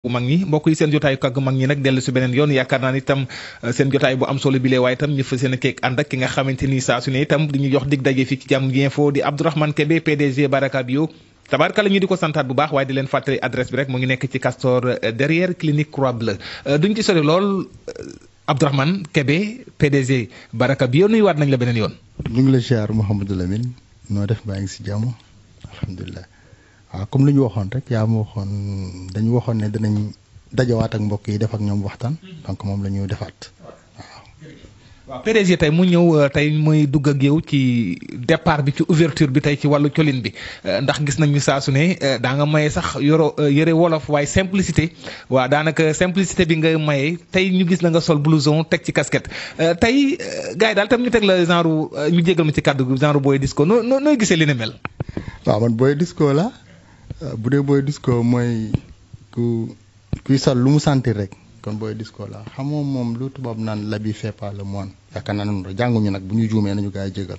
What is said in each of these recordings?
mag ñi mbokk yi seen jotaay kàgg mag ñi nag dellu si beneen yoon yaakaar naa ni itam seen jotaay bu am solo bi lee waaye itam ñu fa seen keek ànd ak ki nga xamante ni saa su ne itam di ñu jox dig daje fii ci Jàmm ji info di Abdourahmane Kébé PDG Baraka Bio tabaarkalla ñu di ko santaat bu baax waaye di leen fàttali adresse bi rek mu ngi nekk ci Castor derrière clinique Croix Bleue duñ ci sori lool Abdourahmane Kébé PDG Baraka Bio nuyuwaat nañ la beneen yoon. ñu ngi la ziar Mouhamadou Lamine noo def baa ngi si jàmm alhamdulilah. waaw comme li ñu waxoon rek yaa ma waxoon dañu waxoon ne dinañ dajawaat ak mbokk yi def ak ñoom waxtaan donc moom la ñu defaat waaw. waaw PDG tey mu ñëw tey muy dugg ak yow ci départ bi ci ouverture bi tey ci wàllu colin bi ndax gis nañu saa su ne daa nga maye sax yoro yëre wolof waaye simplicité waaw daanaka simplicité bi nga maye tey ñu gis la nga sol blouson teg ci casquette tey gars yi daal tam ñu teg la genre ñu jégal ma ci kàddu gi genre booy disco noo noo nooy gisee li ne mel. waaw man booy disco la. bu dee booy disco mooy ku kuy sol lu mu sentir rek kon booy disco la xam moom moom lu tubaab naan l'habit fait pas le moine yaakaar naa noonu jànguñu nag bu ñu juumee nañu gaa yi jégal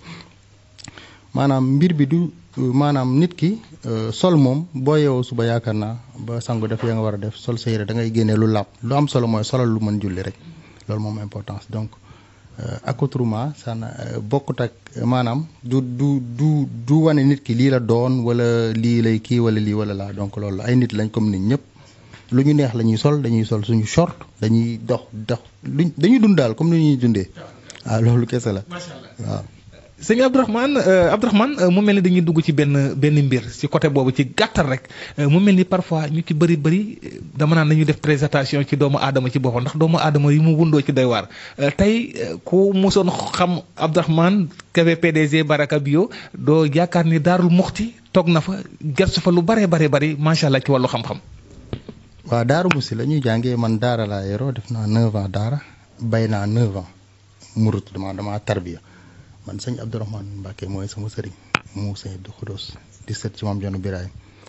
maanaam mbir bi du maanaam nit ki sol moom boo yeewoo suba yaakaar naa ba sangu def ya nga war a def sol sa yére da ngay génnee lu làpp lu am solo mooy solal lu mën julli rek loolu moom importance donc accoutrement sana bokkut ak maanaam du du du du wane nit ki lii la doon wala lii lay kii wala lii wala laa donc loolu ay nit lañ comme nit ñëpp lu ñu neex la ñuy sol dañuy sol suñu short dañuy dox dox luñ dañuy dund daal comme ni ñuy dundee waaw loolu kese la waaw. sëñ Abdourahmane Abdourahmane mu mel ni dañuy dugg ci benn benn mbir ci côté boobu ci gàttal rek mu mel ni parfois ñu ci bëri bëri dama naan nañu def présentation ci doomu aadama ci boppam ndax doomu aadama yi mu wundoo ci doy waar tey ku mosoon xam Abdourahmane Kébé PDG Baraka Bio doo yaakaar ni daarul muxti toog na fa gersu fa lu bare bare bari macha allah ci wàllu xam-xam. waaw Daaru Musi la ñuy jàngee man Daara laa yoroo def naa 9 ans Daara bay naa 9 ans murut dama dama tarbiya man sëñ Abdourahmane Mbacke mooy sama sëriñ mu sëñ Abdou Khoudous di sët ci maam Joonu Biraay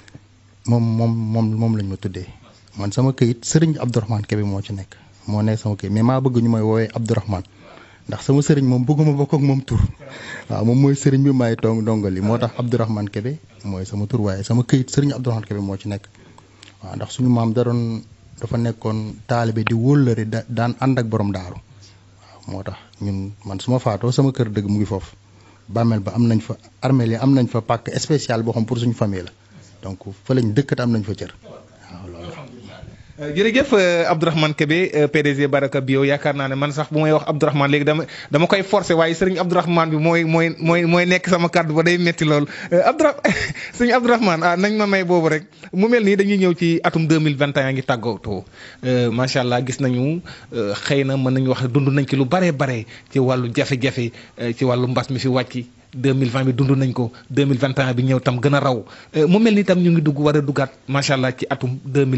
moom moom moom moom lañ ma tuddee man sama këyit sëriñ Abdourahmane Kébé moo ci nekk moo nekk sama këyit mais maa bëgg ñu may woowee Abdourahmane ndax sama sëriñ moom bëgguma bokk ak moom tur waaw moom mooy sëriñ bi may toog ndongali moo tax Abdourahmane Kébé mooy sama tur waaye sama këyit sëriñ Abdourahmane Kébé moo ci nekk waaw ndax suñu maam da doon dafa nekkoon taalibe di wóllëre da daan ànd ak borom daaru moo tax ñun man su ma faatoo sama kër dëgg mu ngi foofu bàmmeel ba am nañ fa armeel yi am nañ fa pàkk spécial boo xam pour suñu famille la donc fa lañ dëkkat am nañ fa cër waaw loolu jërëjëf Abdourahmane Kébé PDG Baraka Bio yaakaar naa ne man sax bu may wax Abdourahmane léegi dama dama koy forcer waaye sëriñ Abdourahmane bi mooy mooy mooy mooy nekk sama kàddu ba day metti lool Abdoura sëriñ Abdourahmane ah nañ ma may boobu rek mu mel nii dañuy ñëw ci atum 2021 ngi tàggatoo macha allah gis nañu xëy na mën nañu wax dund nañ ci lu baree bare ci wàllu jafe-jafe ci wàllu mbas mi fi wàcc 2020 bi dund nañ ko 2021 bi ñëw tam gën a raw mu mel ni tam ñu ngi dugg war a duggaat macha allah ci atum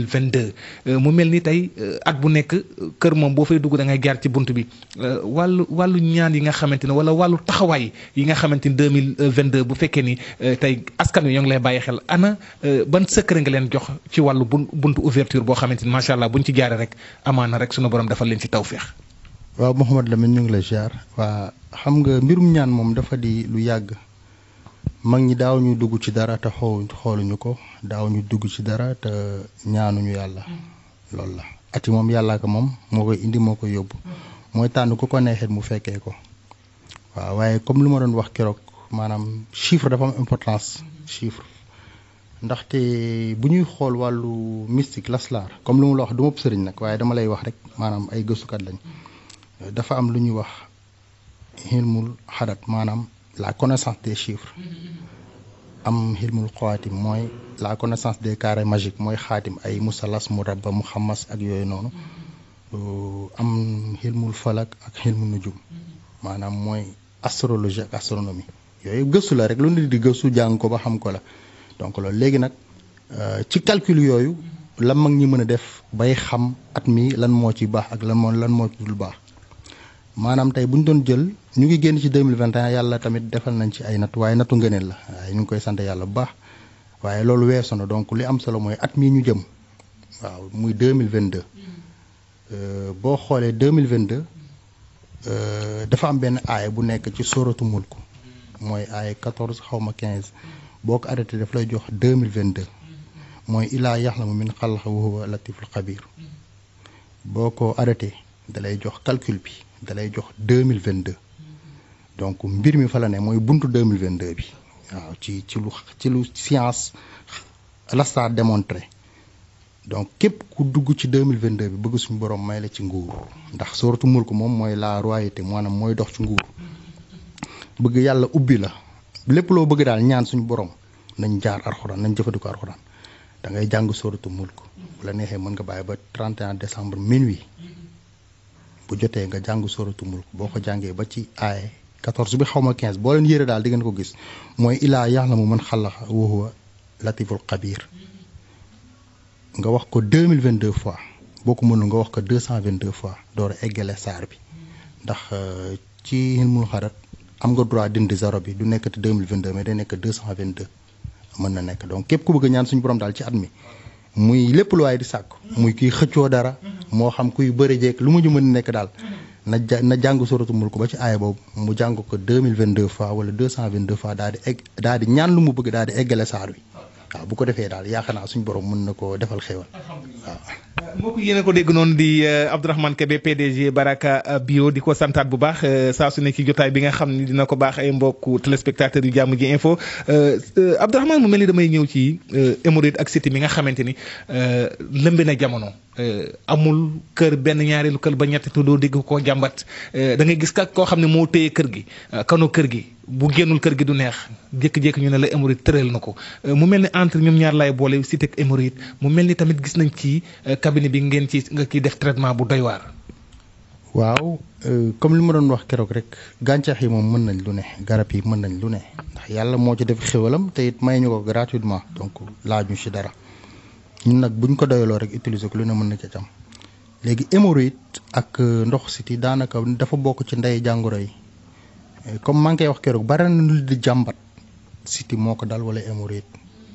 2022 mu mel ni tey at bu nekk kër moom boo fay dugg da ngay jaar ci bunt bi wàllu wàllu ñaan yi nga xamante ne wala wàllu taxawaay yi nga xamante ni 2022 bu fekkee ni tey askan wi ñoo ngi lay bàyyi xel ana ban secret nga leen jox ci wàllu bun buntu ouverture boo xamante ni macha allah buñ ci jaaree rek amaana rek sunu borom dafa leen ci tawféex. waaw Mouhamed Lamine ñu ngi la ziar waa xam nga mbirum ñaan moom dafa di lu yàgg mag ñi daaw ñu dugg ci dara te xool xooluñu ko daaw ñu dugg ci dara te ñaanuñu yàlla loolu la ati moom yàllaa ko moom moo koy indi moo koy yóbbu mooy tànn ku ko neexee mu fekkee ko waaw waaye comme lu ma doon wax keroog maanaam chiffre dafa am importance chiffre ndaxte bu ñuy xool wàllu mystique laslaar comme lu mu la wax du ma sëriñ nag waaye dama lay wax rek maanaam ay gëstukat lañ dafa am lu ñuy wax xilmul xadat maanaam la connaissance des chiffres am xilmul xawaatim mooy la connaissance des carrés magiques mooy xaatim ay musalas murabba mu xamas ak yooyu noonu am xilmul falak ak xilmul nujum maanaam mooy astrologie ak astronomie yooyu gëstu la rek lu nit di gëstu jàng ko ba xam ko la donc loolu léegi nag ci calcul yooyu la mag ñi mën a def bay xam at mi lan moo ci baax ak lan moo lan moo ci dul baax maanaam tey bu ñu doon jël ñu ngi génn ci 2021 yàlla tamit defal nañ ci ay natt waaye nattu ngëneel la waaye ñu ngi koy sant yàlla bu baax waaye loolu weesu na donc li am solo mooy at mii ñu jëm waaw muy 2022 boo xoolee 2022 dafa am benn aaya bu nekk ci sóoratu mulk mooy aaya 14 xaw ma 15 boo ko arrêté daf lay jox 2022 mooy ilaa yaxlamu min xalqa wa huwa latiful xabir boo ko arrêté dalay jox calcul bi dalay jox deux mille vingt deux donc mbir mi fa la ne mooy buntu deux mille vingt deux bi waaw ci ci lu ci lu science lasta démontré donc képp ku dugg ci deux mille vingt deux bi bëgg suñu borom may la ci nguur ndax sooratu mulk moom mooy la royauté maanaam mooy dox ci nguur bëgg yàlla ubbi la lépp loo bëgg daal ñaan suñu borom nañ jaar arxuraan nañ jëfandikoo arxuraan da ngay jàng sooratu mulk bu la neexee mën nga bàyyi ba 31 décembre minuit bu jotee nga jàng sooratu mulk boo ko jàngee ba ci aaye 14 bi xaw ma 15 boo leen yére daal di ngeen ko gis mooy ilaa yaxlamu man xalaqa wa huwa latiful xabir nga wax ko 2022 fois boo ko mënul nga wax ko 222 fois door a eggale saar bi ndax ci ilmul xarat am nga droit dindi zéro bi du nekkati 2022 mais day nekk 222 mën na nekk donc képp ku bëgg ñaan suñu borom daal ci at mi muy lépp lu waaye di sàkk muy kuy xëccoo dara moo xam kuy bëri jeeg lu mu ñu mën nekk daal na ja na jàng suratu mulk ba ci aaya boobu mu jàng ko 2022 fois wala 222 fois daal di egg daal di ñaan lu mu bëgg daal di eggale saar wi waaw bu ko defee daal yaakaar naa suñu borom mën na koo defal xéewal waaw. mbokk yéen a ko dégg noonu di Abdourahmane Kébé PDG Baraka Bio di ko santaat bu baax saa su ne ci jotaay bi nga xam ni dina ko baax ay mbokku téléspectateurs yu jàmm ji info Abdourahmane mu mel ni damay ñëw ci hémorroïde ak cité mi nga xamante ni lëmbe na jamono. amul kër benn ñaareelu kër ba ñetti doo dégg koo jàmbat da ngay gis ka koo xam ne moo téye kër gi kano kër gi bu génnul kër gi du neex jékki-jékki ñu ne la hémorroïde tëral na ko mu mel ni entre ñoom ñaar lay boole cité ak hémorroïde mu mel ni tamit gis nañ ci cabinet bi ngeen ci nga ciy def traitement bu doy waar. waaw comme li ma doon wax keroog rek gàncax yi moom mën nañ lu ne garab yi mën nañ lu ne ndax yàlla moo ci def xéwalam te it may ñu ko gratuitement donc laaj ñu ci dara. ñun nag buñ ko doyaloo rek utiliser ko lu ne mën na ca cam léegi hémorroïde ak ndox siti daanaka dafa bokk ci ndey jàngoro yi comme maa ngi koy wax keroog bari na lu di jàmbat siti moo ko dal wala hémorroïde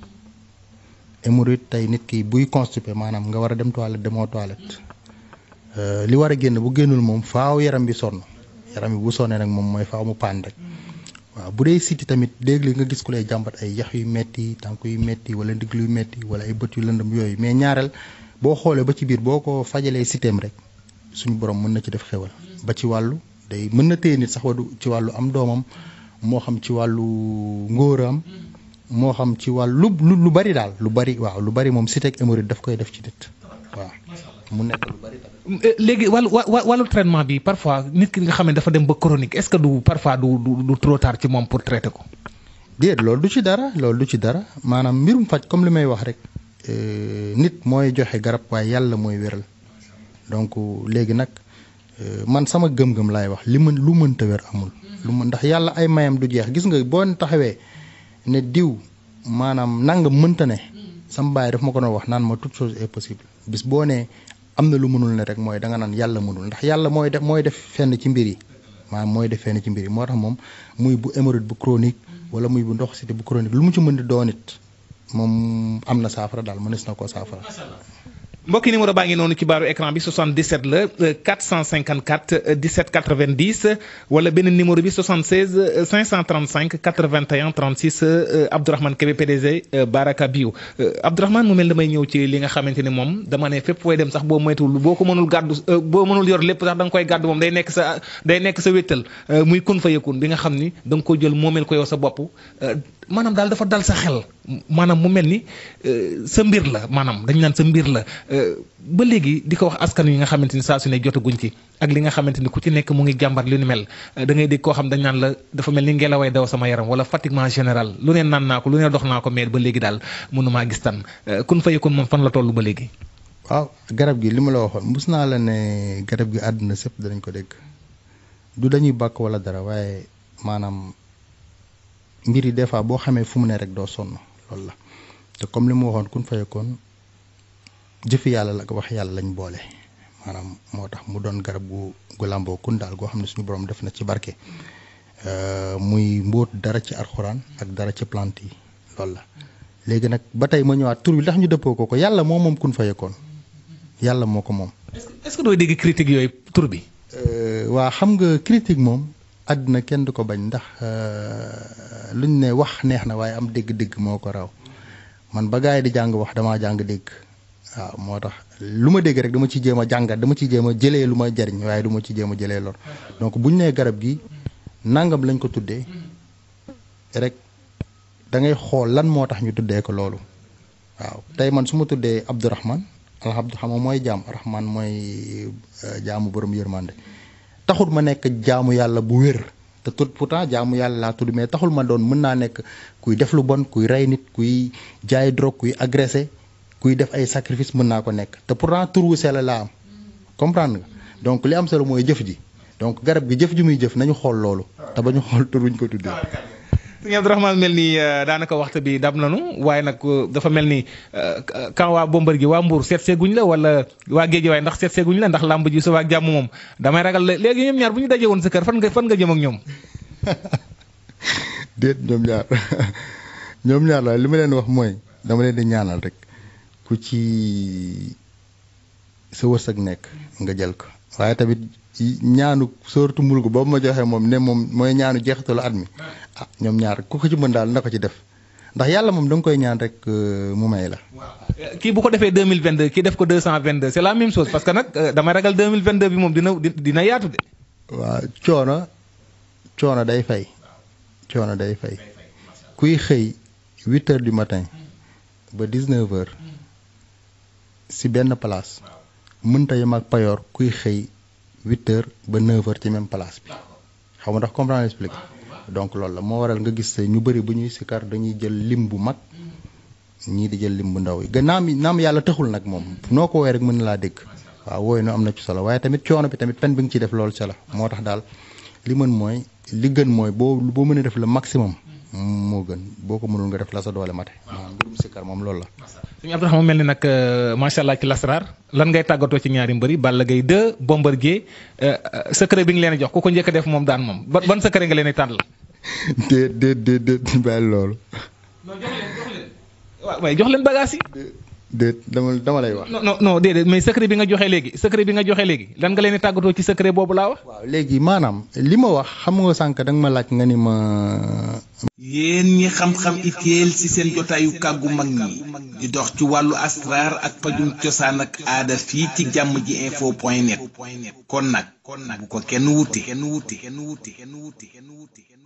hémorroïde tey nit ki buy constipé maanaam nga war a dem toilette demoo toilette li war a génn bu génnul moom faaw yaram bi sonn yaram bi bu sonnee nag moom mooy faaw mu paan rek waaw bu dee siti tamit léegi nga gis ku lay jàmbat ay yax yu metti tànk yu metti wala ndigg yu metti wala ay bët yu lëndëm yooyu mais ñaareel boo xoolee ba ci biir boo ko fajalee sitéem rek suñu borom mën na ci def xewal ba ci wàllu day mën na téye nit sax wadu ci wàllu am doomam moo xam ci wàllu ngóoram moo xam ci wàllu lu lu bari daal lu bari waaw lu bari moom site ak hémorroïde daf koy def ci nit waaw mu nekk lu bari tamit. léegi wàllu wàllu traitement bi parfois nit ki nga xam ne dafa dem ba chronique est-ce que du parfois du du du trop tard ci moom pour traiter ko. déet loolu du ci dara loolu du ci dara maanaam mbirum faj comme li may wax rek nit mooy joxe garab waaye yàlla mooy wéral donc léegi nag man sama gëm-gëm laay wax li mën lu mënta wér amul. lu mën ndax yàlla ay mayam du jeex gis nga boo taxawee ne diw maanaam nangam mënta ne. sama baay daf ma ko doon wax naan ma toute chose est possible bis boo nee am na lu mënul ne rek mooy da nga naan yàlla mënul ndax yàlla mooy def mooy def fenn ci mbir yi maanaam mooy def fenn ci mbir yi moo tax moom muy bu hémorroïde bu chronique wala muy bu ndox cité bu chronique lu mu ci mën di doon it moom am na saafara daal mënees na koo saafara. mbokki numéro baa ngi noonu ci baaru écran bi 77 la 454 17 90 wala benn numéro bi 76 535 81 36 Abdourahmane Kébé PDG Baraka Bio Abdourahmane mu mel damay ñëw ci li nga xamante ni moom dama ne fépp fooy dem sax boo moytuwul boo ko mënul gàddu boo mënul yor lépp sax da nga koy gàddu moom day nekk sa day nekk sa wéttal muy kun fa yëkkun bi nga xam ni da nga ko jël moomeel ko yow sa bopp maanaam daal dafa dal sa xel maanaam mu mel ni sa mbir la maanaam dañ naan sa mbir la ba léegi di ko wax askan yi nga xamante ni saa su ne jotaguñ ci ak li nga xamante ni ku ci nekk mu ngi jàmbat lu ni mel da ngay dégg koo xam dañ naan la dafa mel ni ngelaway daw sama yaram wala fatiguement général lu ne naan naa ko lu ne dox naa ko mais ba léegi daal mënumaa gis tan kun fa yëkkun moom fan la toll ba léegi. waaw garab gi li ma la waxoon mus naa la ne garab gi àdduna sëpp danañ ko dégg du dañuy bàkk wala dara waaye maanaam mbir yi des fois boo xamee fu mu ne rek doo sonn loolu la te comme li mu waxoon kun fa yëkkoon jëfi yàlla la ko wax yàlla lañ boole maanaam moo tax mu doon garab gu gu làmboo kun daal goo xam ne suñu borom def na ci barke muy mbóot dara ci arxuraan ak dara ci plante yi loolu la léegi nag ba tey ma ñëwaat tur bi tax ñu dëppoo ko ko yàlla moo moom kun fa yëkkoon yàlla moo ko moom. est-ce que dooy dégg critique yooyu tur bi. waa xam nga critique moom àddina kenn du ko bañ ndax luñ ne wax neex na waaye am dégg-dégg moo ko raw man ba gars yi di jàng wax damaa jàng dégg waaw moo tax lu ma dégg rek dama ci jéem a jàngat dama ci jéem a jëlee lu ma jariñ waaye du ma ci jéem a jëlee lor donc bu ñu nee garab gi nangam lañ ko tuddee rek da ngay xool lan moo tax ñu tuddee ko loolu waaw tey man su ma tuddee Abdourahman alhamdu xam nga mooy jaam rahman mooy jaamu borom yërmande taxul ma nekk jaamu yàlla bu wér te tout pourtant jaamu yàlla laa tudd mais taxul ma doon mën naa nekk kuy def lu bon kuy rey nit kuy jaay drogue kuy agressé kuy def ay sacrifice mën naa ko nekk te pourtant tur wu sell laa am comprendre nga donc li am solo mooy jëf ji donc garab gi jëf ji muy jëf nañu xool loolu te ba ñu xool tur wuñ ko tuddee. sëñ Abdourahmane mel ni daanaka waxtu bi dab nañu waaye nag dafa mel ni kan waa bombar gi waa Mbour seet seeguñ la wala waa géej waaye ndax seet seeguñ la ndax làmb ji suba ak jàmm moom damay ragal léegi ñoom ñaar bu ñu dajee woon sa kër fan nga fan nga jëm ak ñoom. déet ñoom ñaar ñoom ñaar la li ma leen wax mooy dama leen di ñaanal rek ku ci sa wërsëg nekk nga jël ko waaye tamit ñaanu sóoratu mulku boobu ma joxee moom ne moom mooy ñaanu jeexitalu at mi ah ñoom ñaar ku ko ci mën daal na ko ci def ndax yàlla moom da nga koy ñaan rek mu may la. kii bu ko defee deux mille vingt deux kii def ko deux cent vingt deux c'est la même chose parce que nag damay ragal deux mille vingt deux bi moom dina dina yaatu de. waaw coono coono day fay coono day fay kuy xëy huit heures du matin ba dix neuf heures si benn place mënta yem ak payoor kuy xëy. huit heures ba neuf heures ci même place bi xaw ma ndax comprendre explique donc loolu la moo waral nga gis ñu bëri bu ñuy sikar dañuy jël lim bu mag ñii di jël lim bu ndaw yi gannaaw mi naam yàlla taxul nag moom noo ko woowee rek mën na laa dégg waaw wooyu no am na ci solo waaye tamit coono bi tamit pen bi nga ciy def loolu ca la moo tax daal li mën mooy li gën mooy boo boo mënee def le maximum moo gën boo ko mënul nga def la sa doole mate maanaam mbirum sikar moom loolu la suñu Abdourahmane mel ni nag macha allah ci lasraar lan ngay tàggatoo ci ñaari mbëri Balla Gaye 2 Bombardier secret bi nga leen jox ku ko njëkk a def moom daan moom ban ban secret nga leen di tànn la. déet déet déet déet bàyyi loolu. non jox leen jox leen. waaw waaye jox leen bagage yi. déet dama dama lay wax. non non non déedéet mais secret bi nga joxe léegi secret bi nga joxe léegi lan nga leen di tàggatoo ci secret boobu laa wax. waaw léegi maanaam li ma wax xam nga sànq da nga ma laaj nga ni ma. yéen ñi xam-xam itéel ci seen jotaayu kàggu mag ñi di dox ci wàllu asraar ak pajum cosaan ak aada fii ci jàmm ji info point net kon nag bu ko kenn wuti kenn wuti kenn wuti kenn wuti kenn wuti